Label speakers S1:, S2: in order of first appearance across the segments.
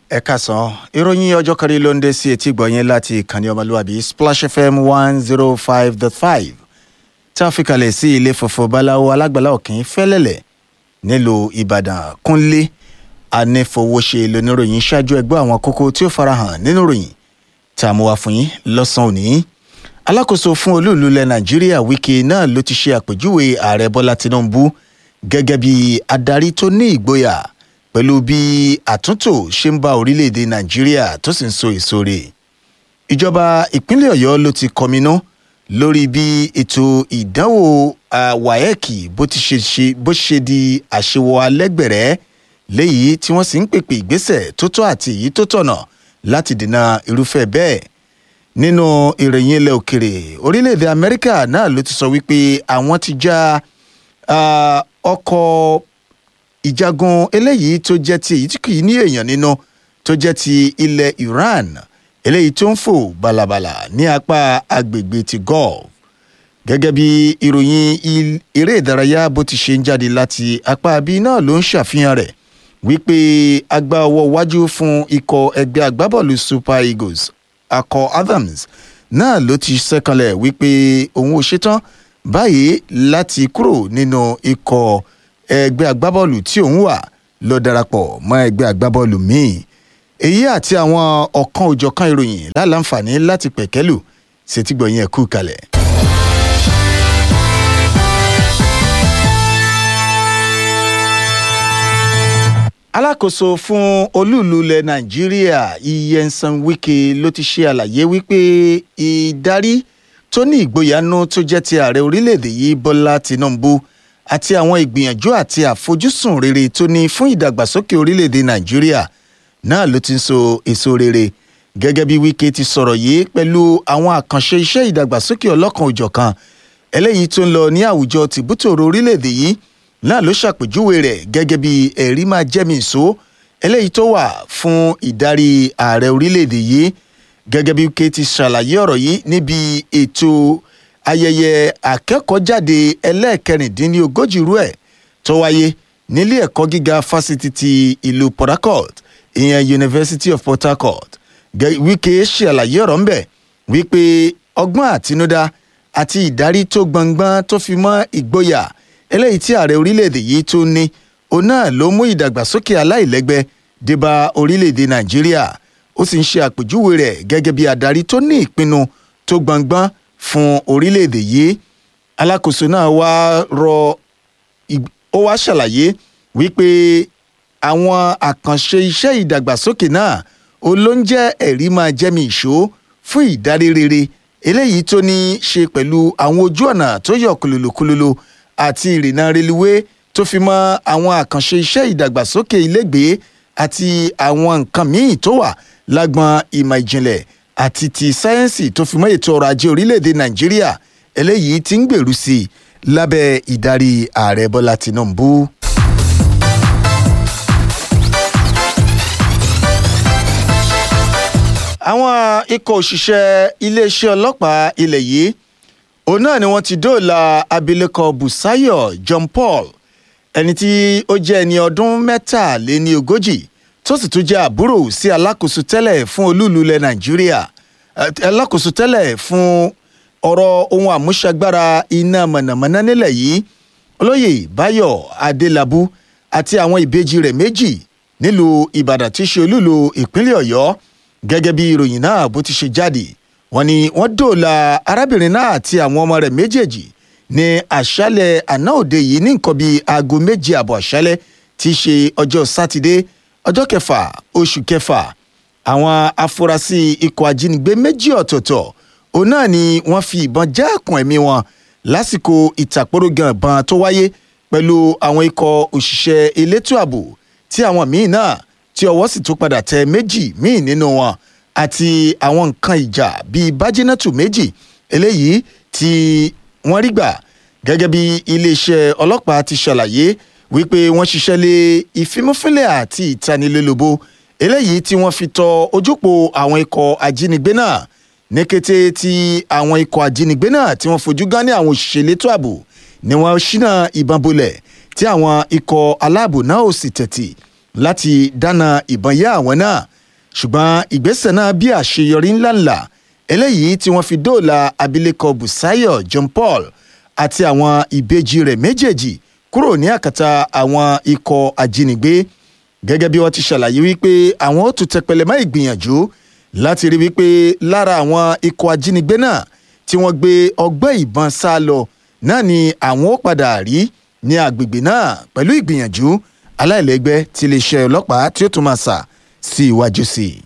S1: ẹ kásán ìròyìn ọjọ́ kan rí ló ń dé sí etí gbọ̀nyẹn láti ìkànnì ọmọlúwàbí splash fm one zero five dot five tí a fi kalẹ̀ sí ilé funfun báláwo alágbàlá òkín fẹ́lẹ́lẹ̀ nílùú ìbàdàn kúnlé anífowóṣe lóníròyìn ṣáájú ẹgbẹ́ àwọn kókó tí ó farahàn nínú ìròyìn tá a mú wá fún yín lọ́sàn-án òní alákòóso fún olúùlú ilẹ̀ nàìjíríà wike náà ló ti ṣe àpèjúwe ààrẹ bọ́lá tinubu gẹ́gẹ́ bí adarí tó ní ìgboyà pẹ̀lú bí àtúntò ṣe ń bá orílẹ̀-èdè nàìjíríà tó sì ń so èso rẹ̀ ìjọba ìpínlẹ̀ ọ̀yọ́ ló ti kọminú lórí bí ètò ìdánwò wáyẹ́ẹ̀kì bó ti ṣe ṣe bó ṣe di àṣewọ alẹ́gbẹ̀rẹ́ léyìí tí wọ́n sì ń pèpè ìgbésẹ̀ tó tọ́ àti èyí tó tọ̀nà láti dènà irúfẹ́ bẹ́ẹ̀ nínú ìròyìn ilẹ̀ òkèrè orílẹ̀-èdè amẹ́ríkà náà ló ti sọ wípé àwọn ti já ọkọ̀ ìjagun eléyìí tó jẹ́ ti èyí tí kì í ní èèyàn nínú tó jẹ́ ti ilẹ̀ iran eléyìí tó ń fò balabala ní apá agbègbè ti gulf gẹ́gẹ́ bí ìròyìn eré ìdárayá bó ti ṣe ń jáde láti apá bí náà ló ń ṣàfihàn rẹ̀ wípé agbá ọwọ́ wájú fún ikọ̀ ẹgbẹ́ agbábọ́ọ̀lù super eagles akọ adams náà ló ti ṣẹ́kanlẹ̀ wípé òun ò ṣetán báyìí láti kúrò nínú ikọ̀ ẹgbẹ́ agbábọ́ọ̀lù tí òun wà lọ darapọ̀ mọ́ ẹgbẹ́ agbábọ́ọ̀lù míì èyí àti àwọn ọ̀kan òjọ̀kan ìròyìn láǹfààní láti pẹ̀kẹ́lù ṣètìgbọ̀yìn ẹ̀kú kalẹ̀. alákòóso fún olúùlú ilẹ̀ nàìjíríà iyensan wike ló ti ṣe àlàyé wípé ìdarí tó ní ìgboyànú tó jẹ́ ti ààrẹ orílẹ̀-èdè yìí bọ́lá tinubu àti àwọn ìgbìyànjú àti àfojúsùn rere tó ní fún ìdàgbàsókè orílẹ̀-èdè nàìjíríà náà ló ti ń so èso rere gẹ́gẹ́ bí wike ti sọ̀rọ̀ yìí pẹ̀lú àwọn àkànṣe iṣẹ́ ìdàgbàsókè ọlọ́kan òjọ̀kan eléyìí tó ń lọ ní àwùjọ tìbútòrò orílẹ̀-èdè yìí náà ló ṣàpèjúwe rẹ̀ gẹ́gẹ́ bí ẹ̀rí máa jẹ́mi ìṣó eléyìí tó wà fún ìdarí ààrẹ orílẹ̀-èdè yìí gẹ́gẹ́ bí wike ti ṣàlàyé ọ̀rọ̀ yìí níbi ètò ayẹyẹ akẹ́kọ̀ọ́jáde ẹlẹ́ẹ̀kẹrìndínlógójì rú ẹ̀ tó wáyé nílé ẹ̀kọ́ gíga fásitì ti ìlú port harcourt ìyẹn university of port harcourt wike ṣàlàyé ọ̀rọ̀ ńbẹ̀ wípé ọgbọ́n àtinúdá àti ìdarí tó gbọngbọ́n tó fi mọ́ ìgboyà eléyìí tí ààrẹ orílẹ̀-èdè yìí tó ní òun náà ló mú ìdàgbàsókè aláìlẹ́gbẹ́ débá orílẹ̀-èdè nàìjíríà ó sì ń ṣe àpèjúwe rẹ̀ gẹ́gẹ́ bí adarí tó ní ìpinnu tó gbọngbọ́n fún orílẹ̀-èdè yìí alákòóso náà wá rọ ó wá ṣàlàyé wípé àwọn àkànṣe iṣẹ́ ìdàgbàsókè náà ó ló ń jẹ́ ẹ̀rí máa jẹ́mi ìṣó fún ìdarí rere eléyìí tó ní ṣe pẹ̀lú àwọn ojú ọ̀nà tó yọ kúlúlùkúlùlù àti ìrìnnà reluwé tó fi mọ́ àwọn àkànṣe iṣẹ́ ìdàgbàsókè ilégbèé àti àwọn nǹkan míì tó wà lágbọn ìmọ̀ ìjìnlẹ̀ àti ti sáyẹ́ǹsì tó fi mọ́ ètò ọrọ̀ ajé orílẹ̀-èdè nàìjíríà eléyìí ti ń gbèrú sí i lábẹ́ ìdarí ààrẹ bọ́lá tìǹbù. àwọn ikọ̀ òṣìṣẹ́ iléeṣẹ́ ọlọ́pàá ilẹ̀ yìí òun náà ni wọ́n ti dóòlà abilékọ busayo john paul ẹni tí ó jẹ́ ẹni ọdún mẹ́tàléní ogójì tó sì tún jẹ́ àbúrò sí alákòóso tẹ́lẹ̀ fún olúùlú ilẹ̀ nàìjíríà alákòóso tẹ́lẹ̀ fún ọ̀rọ̀ ohun àmúṣagbára iná mọ̀nàmọ́ná nílẹ̀ yìí olóyè báyọ̀ adélábù àti àwọn ìbejì rẹ̀ méjì nílùú ìbàdàn tí í ṣe olúùlú ìpínlẹ̀ ọ̀yọ́ gẹ́gẹ́ bí ìròyìn náà bó ti ṣe jáde wọ́n ní wọ́n dóòlà arábìnrin náà àti àwọn ọmọ rẹ̀ méjèèjì ní àṣálẹ̀ àná òde yìí ní nǹkan bíi aago méje àbọ̀ àṣálẹ̀ tí í ṣe ọjọ́ sátidé ọjọ́ kẹfà oṣù kẹfà àwọn afurasí ikọ̀ ajínigbé méjì ọ̀tọ̀ọ̀tọ̀ òun náà ni wọ́n fi ìbọn já ẹ̀kùn ẹ̀mí wọn lásìkò ìtàkórógan ìbọn tó wáyé pẹ̀lú àwọn ikọ̀ òṣìṣẹ́ elétò ààbò tí àwọn míì náà tí ọwọ́ sì tún padà tẹ méjì míì nínú wọn àti àwọn nǹkan ìjà bíi bájínátù méjì eléyìí tí wọ́n rí gbà gẹ́gẹ́ bí iléeṣẹ́ ọlọ́pàá ti ṣàlàyé wípé wọ́n ṣiṣẹ́ lé ìfimúfínlẹ̀ àti ìtanilólobó eléyìí tí wọ́n fi tọ ojúpọ̀ àwọn ikọ̀ ajínigbé náà ní kété tí àwọn ikọ̀ ajínigbé náà tí wọ́n fojú gán ní àwọn òṣìṣẹ́ elétò ààbò ni wọ́n ṣínà ìbọn bolẹ̀ tí àwọn ikọ̀ aláàbò náà ò sì tẹ̀tì láti dáná ìbọn yá àwọn náà ṣùgbọ́n ìgbésẹ̀ náà bí àṣeyọrí ńláńlá eléyìí tí wọ́n fi dóòlà abilékọ Bùsáyọ̀ John Paul àti àwọn ìbejì rẹ̀ méjèèjì kúrò ní àkàtà àwọn ikọ̀ ajínigbé gẹ́gẹ́ bí wọ́n ti ṣàlàyé wípé àwọn ó tún tẹpẹlẹ mọ́ ìgbìyànjú láti rí wípé lára àwọn ikọ̀ ajínigbé náà tí wọ́n gbé ọgbẹ́ ìbọn sá lọ náà ni àwọn ó padà rí ní agbègbè náà pẹ̀lú ìgbìyànjú aláìlẹ́gbẹ́ tí iléeṣẹ́ ọlọ́pàá tí ó tún máa sà sí iwájú sí i.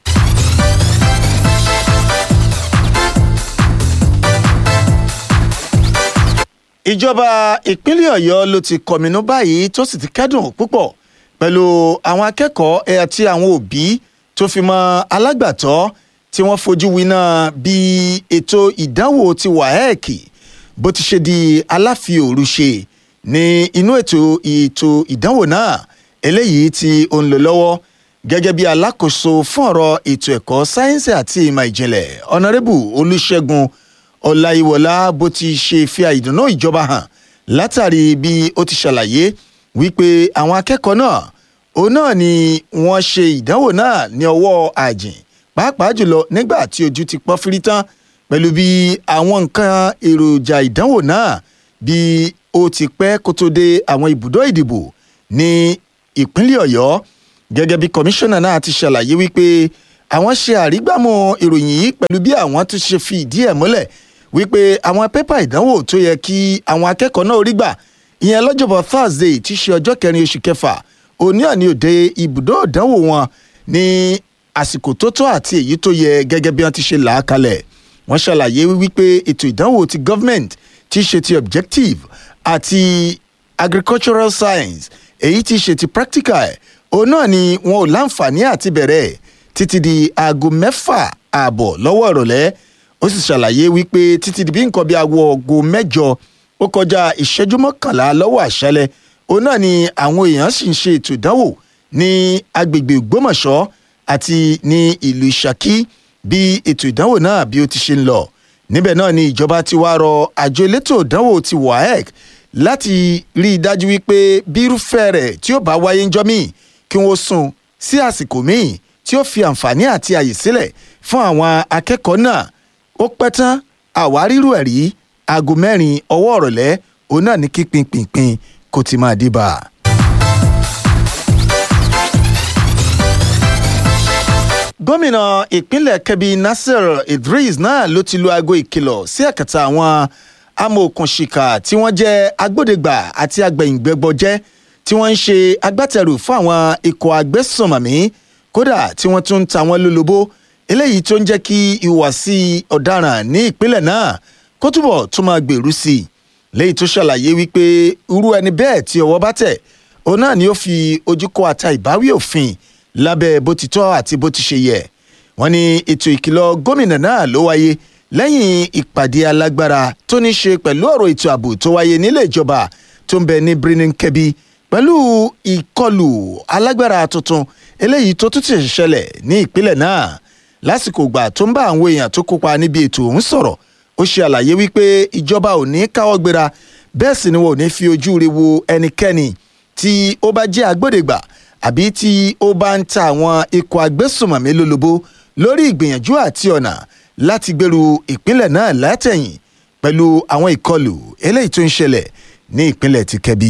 S1: ìjọba ìpínlẹ̀ ọ̀yọ́ ló ti kọminú báyìí tó sì ti kẹ́dùn púpọ̀ pẹ̀lú àwọn akẹ́kọ̀ọ́ àti àwọn òbí tó fi mọ́ alágbàtọ́ tí wọ́n fojú winá bí ètò ìdánwò ti waec bó ti ṣe di aláfiòru ṣe ní inú ètò ètò ìdánwò náà eléyìí tí ó ń lò lọ́wọ́ gẹ́gẹ́ bí alákòóso fún ọ̀rọ̀ ètò ẹ̀kọ́ sáyẹ́nsì àti ìmọ̀ ìjìnlẹ̀ ọ̀nàrẹ́bù olùṣègùn ọláyíwọlá bó ti ṣe fi àìdùnnú ìjọba hàn látàrí bí ó ti ṣàlàyé wípé àwọn akẹ́kọ̀ọ́ náà òun náà ni wọ́n ṣe ìdánwò náà ní ọwọ́ àjìn pàápàá jùlọ nígbà tí ojú ti pọ́n fírí tán pẹ̀lú bí àwọn nǹkan èròjà ìdánwò náà bí ó ti pẹ́ kó tó dé àwọn ibùdó ìdìbò ní ìpínlẹ̀ ọ̀yọ́ gẹ́gẹ́ bí kọmíṣánná náà ti ṣàlàyé wípé àwọn ṣe àrígbàmù ìròyìn yìí pẹ̀lú bí àwọn tún ṣe fi ìdí ẹ̀ múlẹ̀ wípé àwọn pépà ìdánwò tó yẹ kí àwọn akẹ́kọ̀ọ́ náà rí gbà ìyẹn lọ́jọ́bọ̀ thursday tí í ṣe ọjọ́ kẹrin oṣù kẹfà òní àní òde ibùdó ìdánwò wọn ní àsìkò tó tó àti èyí tó yẹ gẹ́gẹ́ bí wọ́n ti ṣe là á kalẹ̀ wọ́n ṣàlàyé wípé ètò ìdánwò ti government tí í ṣe ti objective àti agricultural science èyí tí í ṣe ti practical òun náà ni wọn ò láǹfààní àti bẹ̀rẹ̀ títí di aago mẹ́fà ààbọ̀ lọ́wọ́ ìrọ̀lẹ́ ó sì ṣàlàyé wípé títí di bí nǹkan bí aago ọgọ mẹ́jọ ó kọjá ìṣẹ́jú mọ́kànlá lọ́wọ́ àṣálẹ́ òun náà ni àwọn èèyàn sì ń ṣe ètò ìdánwò ní agbègbè ògbómọ̀ṣọ́ àti ní ìlú ìṣàkí bí ètò ìdánwò náà bí ó ti ṣe ń lọ níbẹ̀ náà ni ìjọba ti wá rọ àjọ elétò ìdánwò ti waec láti rí i dájú wípé bí irúfẹ́ rẹ̀ tí ó bá wáyé ń jọ́ míì kí wọ́n sún sí àsìkò míì tí ó fi àǹfààní àti àyè sílẹ̀ fún àwọn akẹ́kọ̀ọ́ náà ó pẹ́ tán àwárírù ẹ̀ rí aago mẹ́rin ọwọ́ ọ̀rọ̀lẹ́ òun náà ní kí pinpinpin kó ti máa dìbà. gómìnà ìpínlẹ̀ kebbi nasir idris náà ló ti lu aago ìkìlọ̀ sí àkàtà àwọn amòòkùnṣìkà tí wọ́n jẹ́ agbódegbà àti agbẹ̀yìngbẹ́gbọ́jẹ́ tí wọ́n ń ṣe agbátẹrù fún àwọn ikọ̀ agbésùnmọ̀mí kódà tí wọ́n tún ń ta wọ́n lólobó eléyìí tó ń jẹ́ kí ìwàsí ọ̀daràn ní ìpínlẹ̀ náà kó túbọ̀ tún máa gbèrú sí i léyìí tó ṣàlàyé wípé irú ẹni bẹ́ẹ̀ tí ọwọ́ bá tẹ̀ òun náà ni ó fi ojú kó ata ìbáwí òfin lábẹ́ bó ti tọ́ àti bó ti ṣe yẹ wọ́n ní ètò ìkìlọ̀ gómìnà náà ló wáyé lẹ́yìn ìpàdé alágbára tó ní ṣe pẹ̀lú ọ̀rọ̀ ètò ààbò tó wáyé nílé ìjọba tó ń bẹ ní birnin kebbi pẹ̀lú ìkọlù alágbára tuntun eléyìí tó tún ti ṣẹlẹ̀ ní ìpínlẹ̀ náà lásìkò ìgbà tó ń bá àwọn èèyàn tó kópa níbi ètò ọ̀hún sọ̀rọ̀ ó ṣe àlàyé wípé ìjọba ò ní káwọ́ gbéra bẹ́ẹ̀ sì ni wọn ò ní fi ojú re wo ẹnikẹ́ni tí ó bá jẹ́ agbódegbà àbí tí ó bá ń ta àwọn ikọ̀ agbésùnmọ̀mí lólobó lórí ìgbìyànjú àti ọ̀nà láti gbèrú ìpínlẹ̀ náà látẹ̀yìn pẹ̀lú àwọn ìkọlù eléyìí tó ń ṣẹlẹ̀ ní ìpínlẹ̀ ti kẹ́bí.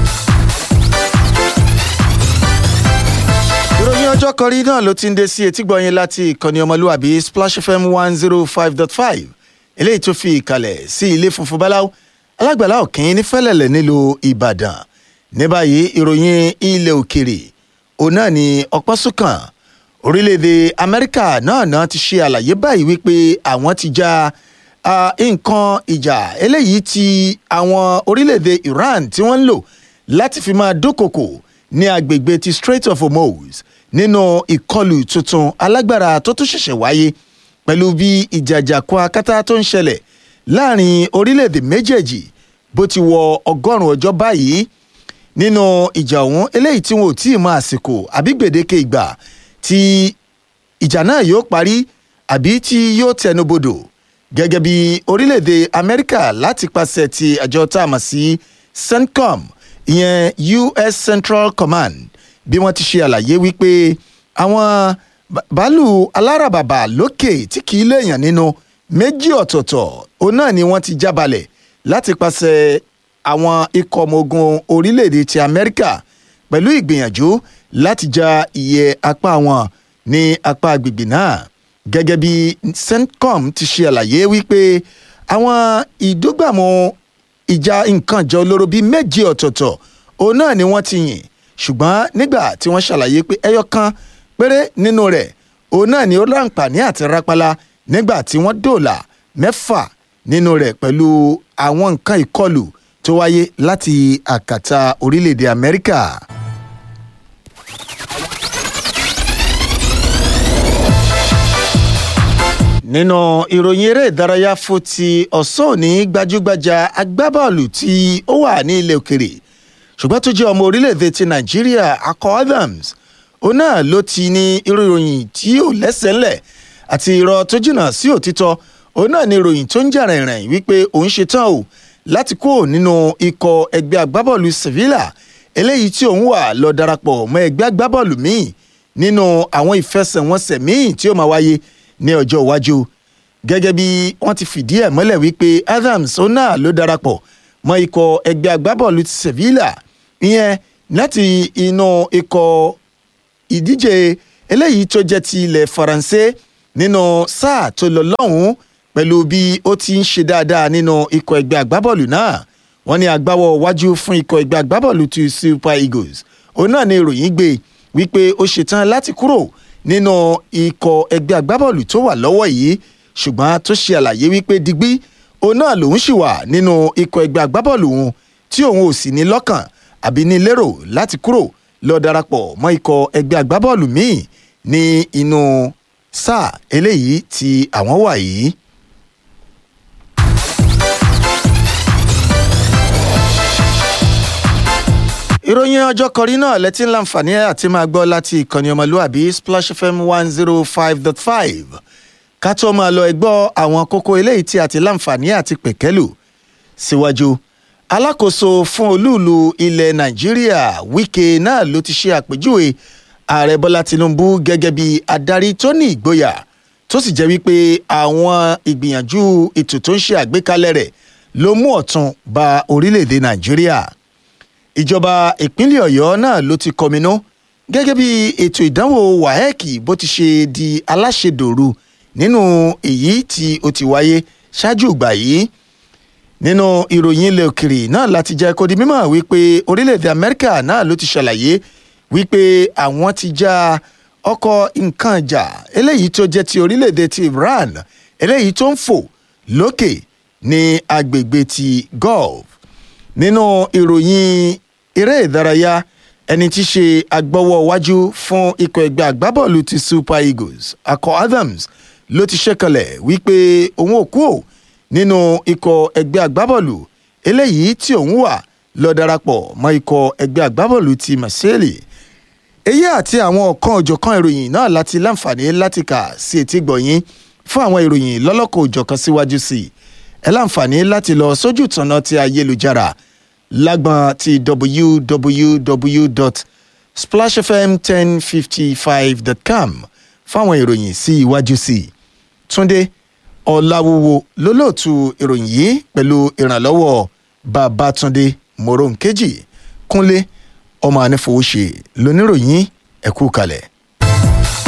S1: ìròyìn ọjọ́ kọrí náà ló ti ń dé sí etígbọ̀nyìn láti ìkànnì ọmọlúwàbí splash fm one zero five dot five eléyìí tó fi ìkàlẹ̀ sí ilé funfun báláwo alágbàlá òkín ní fẹ́lẹ̀lẹ̀ nílùú ìbàdàn ní báyìí ìròyìn ilẹ̀ òkèrè òun náà ni ọpọ́ sùkàn orílẹ̀-èdè amẹ́ríkà náà náà ti ṣe àlàyé báyìí wípé àwọn ti ja nǹkan ìjà eléyìí ti àwọn orílẹ̀-èdè iran tí wọ́n ń lò láti fi máa dúnkokò ní agbègbè ti strait of hormuz nínú ìkọlù tuntun alágbára tó tún ṣẹ̀ṣẹ̀ wáyé pẹ̀lú bí ìjàjàkú akátá tó ń ṣẹlẹ̀ láàrin orílẹ̀-èdè méjèèjì bó ti wọ ọgọ́rùn-ún ọjọ́ báyìí nínú ìjà ọ̀hún eléyìí tí wọn ò tí ì mọ àsìkò àbí gbèdéke ìgbà tí ìjà náà yóò parí àbí tí yóò tẹnubodò gẹ́gẹ́ bí orílẹ̀-èdè amẹ́ríkà láti pàṣẹ ti àjọ tá a mọ̀ sí centcom ìyẹn us central command bí wọ́n ti ṣe àlàyé wípé àwọn bàálù aláràbàbà lókè tí kì í léèyàn nínú méjì ọ̀tọ̀ọ̀tọ̀ òun náà ni wọ́n ti jábalẹ̀ láti pàṣẹ àwọn ikọ̀ ọmọ ogun orílẹ̀-èdè ti amẹ́ríkà pẹ̀lú ìgbìyànjú láti ja ìyẹ́ apá wọn ní apá agbègbè náà gẹ́gẹ́ bí centcom ti ṣe àlàyé wípé àwọn ìdógbàmù ìjà nǹkan ìjà olóró bíi méje ọ̀tọ̀ọ̀tọ̀ òun náà ni wọ́n ti yìn ṣùgbọ́n nígbà tí wọ́n ṣàlàyé pé ẹyọ kan péré nínú rẹ̀ òun náà ni ó láǹpààní àti rápálá nígbà tí wọ́n dòòlà mẹ́fà nínú rẹ̀ pẹ̀lú àwọn nǹkan ìkọlù tó wáyé láti àkàtà orílẹ̀-èdè amẹ́ríkà. nínú ìròyìn eré ìdárayá fún ti ọ̀sán òní gbajúgbajà agbábọ́ọ̀lù tí ó wà ní ilẹ̀ òkèrè ṣùgbọ́n tó jẹ́ ọmọ orílẹ̀-èdè ti nàìjíríà akọ adams òun náà ló ti ní irú ìròyìn tí ò lẹ́sẹ̀ ńlẹ̀ àti irọ́ tó jìnnà sí òtítọ́ òun náà ní ìròyìn tó ń jà rìnrìn wípé òun ṣetán o láti kó nínú ikọ̀ ẹgbẹ́ agbábọ́ọ̀lù sevilla eléyìí tí òun wà lọ darapọ̀ mọ́ ẹgbẹ́ agbábọ́ọ̀lù míì nínú àwọn ìfẹsẹ̀wọnsẹ̀ míì tí ó máa wáyé ní ọjọ́ iwájú gẹ́gẹ́ bí wọ́n ti fìdí ẹ̀ mọ́lẹ̀ wípé adams òun náà ló darapọ̀ mọ́ ikọ̀ ẹgbẹ́ agbábọ́ọ̀lù ti sevilla ìyẹn láti inú ikọ̀ ìdíje eléyìí tó jẹ́ ti ilẹ̀ faransé nínú sáà tó lọ lọ́hùn-ún pẹ̀lú bí ó ti ń ṣe dáadáa nínú ikọ̀ ẹgbẹ́ agbábọ́ọ̀lù náà wọ́n ní agbáwọ̀ wájú fún ikọ̀ ẹgbẹ́ agbábọ́ọ̀lù ti super eagles òun náà ní ìròyìn gbé wípé ó ṣetán láti kúrò nínú ikọ̀ ẹgbẹ́ agbábọ́ọ̀lù tó wà lọ́wọ́ yìí ṣùgbọ́n tó ṣe àlàyé wípé digbí òun náà lòun sì wà nínú ikọ̀ ẹgbẹ́ agbábọ́ọ̀lù òun tí òun ò sì ní lọ́kàn àbí ní lérò láti kúrò lọ darapọ̀ mọ́ ikọ̀ ẹgbẹ́ agbábọ́ọ̀lù míì ní inú sáà eléyìí tí àwọn wà yìí. ìròyìn ọjọ́ kọrí náà lẹ́tí ń láǹfààní àti máa gbọ́ láti ìkànnì ọmọlúàbí splash fm one zero five dot five ká tó máa lọ ẹgbọ́ àwọn kókó eléyìí tí a ti láǹfààní àti pẹ̀kẹ́lù síwájú alákòóso fún olúùlú ilẹ̀ nàìjíríà wike náà ló ti ṣe àpèjúwe ààrẹ bọ́lá tinubu gẹ́gẹ́ bí adarí tó ní ìgboyà tó sì jẹ́ wípé àwọn ìgbìyànjú ètò tó ń ṣe àgbékalẹ̀ rẹ̀ ló mú ọ̀tun ba orílẹ̀-èdè nàìjíríà ìjọba ìpínlẹ̀ ọ̀yọ́ náà ló ti kọminú gẹ́gẹ́ bí ètò ìdánwò waec bó ti ṣe di aláṣẹdòru nínú èyí tí ó ti wáyé ṣáájú ìgbà yìí nínú ìròyìn ilẹ̀ òkèrè náà láti jẹ́ kó di mímọ̀ wípé orílẹ̀-èdè amẹ́ríkà náà ló ti ṣàlàyé wípé àwọn ti já ọkọ̀ nǹkan ìjà eléyìí tó jẹ́ ti orílẹ̀-èdè ti iran eléyìí tó ń fò lókè ní agbègbè ti gulf nínú ìròyìn eré ìdárayá ẹni tí ṣe agbọ́wọ́ wájú fún ikọ̀ ẹgbẹ́ àgbábọ́ọ̀lù ti super eagles akọ adams ló ti ṣẹ́kọlẹ̀ wípé òun ò kú ò nínú ikọ̀ ẹgbẹ́ àgbábọ́ọ̀lù eléyìí tí òun wà lọ darapọ̀ mọ́ ikọ̀ ẹgbẹ́ àgbábọ́ọ̀lù ti marseille èyí àti àwọn ọ̀kan òjọ̀kan ìròyìn náà láti láǹfààní láti kà sí etí gbọ̀nyìn fún àwọn ìròyìn lọ́lọ́kọ̀ òjọ̀kan síwájú sí i ẹ láǹfààní láti lọ sójú ìtànà ti ayélujára lágbọn ti www.splashfm1055.com fáwọn ìròyìn sí iwájú sí i túnde ọ̀làwúwo lólóòtú ìròyìn yìí pẹ̀lú ìrànlọ́wọ́ babatunde moronkeji kúnlé ọmọ anífowóṣe lóníròyìn ẹ̀kú kalẹ̀.